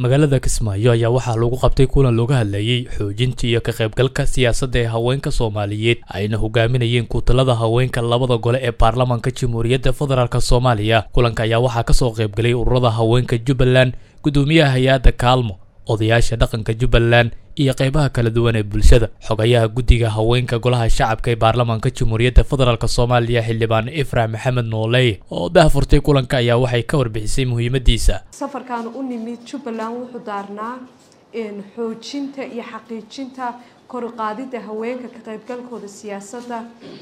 magaalada kismaayo ayaa waxaa lagu qabtay kulan looga hadlayey xoojinta iyo ka qaybgalka siyaasadda ee haweenka soomaaliyeed ayna hogaaminayeen kutalada haweenka labada gole ee baarlamaanka jamhuuriyadda federaalk soomaaliya kulanka ayaa waxaa kasoo qaybgalay ururada haweenka jubbaland gudoomiyaha hay-adda kaalmo odayaasha dhaqanka jubbaland iyo qeybaha kala duwan ee bulshada xogayaha guddiga haweenka golaha shacabka ee baarlamaanka jamhuuriyadda federaalk soomaaliya xildhibaan ifrax maxamed nooley oo daahfurtay kulanka ayaa waxay ka warbixisay muhiimadiisa safarkan u nimid jubbaland wuxuu daarnaa xoojinta iyo xaqiijinta koruqaadida haweenka ka qaybgalkooda siyaasadda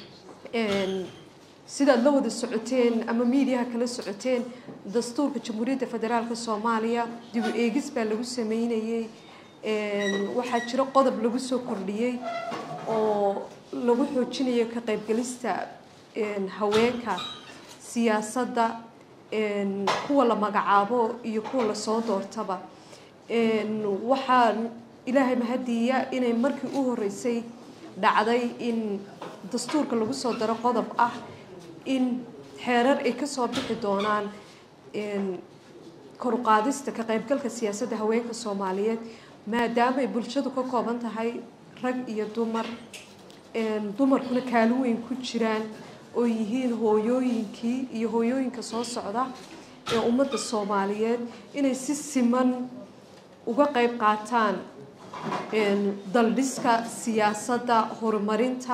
sidaad la wada socoteen ama miidiyaha kala socoteen dastuurka jamhuuriyadda federaalk soomaaliya dib u eegis baa lagu sameynayey waxaa jiro qodob lagu soo kordhiyey oo lagu xoojinayo ka qaybgalista haweenka siyaasadda kuwa la magacaabo iyo kuwa lasoo doortaba waxaa ilaahay mahadiya inay markii u horeysay dhacday in dastuurka lagu soo daro qodob ah in xeerar ay kasoo bixi doonaan koruqaadista ka qaybgalka siyaasadda haweenka soomaaliyeed maadaama ay bulshadu ka kooban tahay rag iyo dumar dumarkuna kaalin weyn ku jiraan oo yihiin hooyooyinkii iyo hooyooyinka soo socda ee ummadda soomaaliyeed inay si siman uga qayb qaataan daldhiska siyaasadda horumarinta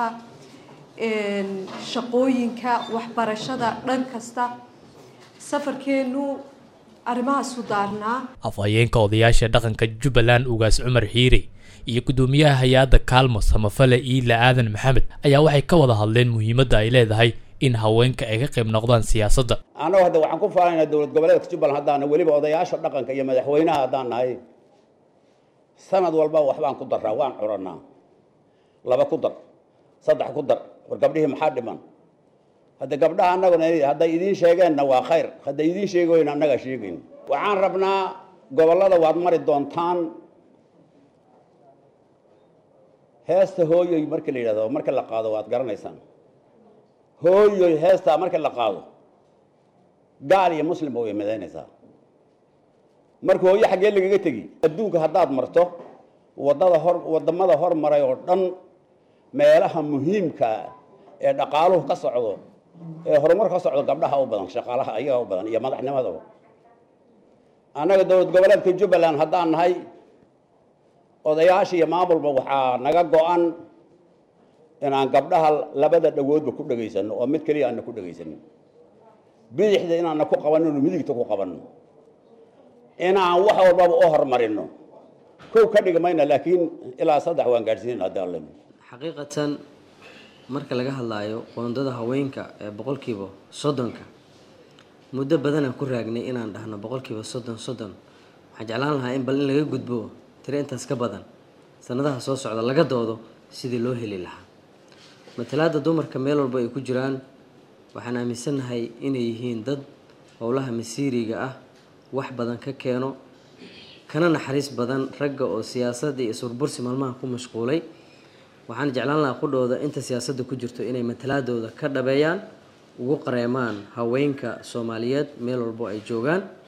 shaqooyinka waxbarashada dhan kasta safarkeenu arrimahaasu daarnaa afhayeenka odayaasha dhaqanka jubbaland ugaas cumar xiire iyo guddoomiyaha hay-adda kaalmo samafale iila aadan maxamed ayaa waxay ka wada hadleen muhiimadda ay leedahay in haweenka ay ka qayb noqdaan siyaasadda annagu hadda waxaan ku faanaynaa dowlad goboleedka jubbaland haddaana weliba odayaasha dhaqanka iyo madaxweynaha haddaan nahay sanad walba waxbaan ku daraa waan curannaa laba ku dar saddex ku dar war gabdhihii maxaa dhiman hadda gabdhaha annaguna hadday idiin sheegeenna waa khayr hadday idiin sheegoyn annaga sheegayn waxaan rabnaa gobollada waad mari doontaan heesta hooyoy marka la yidhahdo marka la qaado waad garanaysaan hooyoy heestaa marka la qaado gaal iyo muslimba way madaynaysaa marka hooyo xaggee lagaga tegi adduunka haddaad marto wadada hor waddamada hormaray oo dhan meelaha muhiimkaa ee dhaqaaluhu ka socdo ee horumar ka socdo gabdhaha u badan shaqaalaha ayaga u badan iyo madaxnimadaba annaga dowlad goboleedka jubbaland haddaan nahay odayaasha iyo maamulba waxaa naga go-an inaan gabdhaha labada dhagoodba ku dhagaysano oo mid keliya aana ku dhagaysanin bidixda inaana ku qabanino midigta ku qabanno inaan wax walbaba u horumarino kow ka dhigi mayna laakiin ilaa saddex waan gaadhsiinin haddii alle xaqiiqatan marka laga hadlaayo qoondada haweenka ee boqolkiiba soddonka muddo badanaan ku raagnay inaan dhahno boqolkiiba soddon soddon waxaan jeclaan lahaa in bal in laga gudbo tiro intaas ka badan sanadaha soo socda laga doodo sidii loo heli lahaa matalaada dumarka meel walba ay ku jiraan waxaan aaminsannahay inay yihiin dad howlaha masiiriga ah wax badan ka keeno kana naxariis badan ragga oo siyaasadda iyo surbursi maalmaha ku mashquulay waxaan jeclaan lahaa qudhooda inta siyaasadda ku jirto inay matalaadooda ka dhabeeyaan ugu qareemaan haweenka soomaaliyeed meel walbo ay joogaan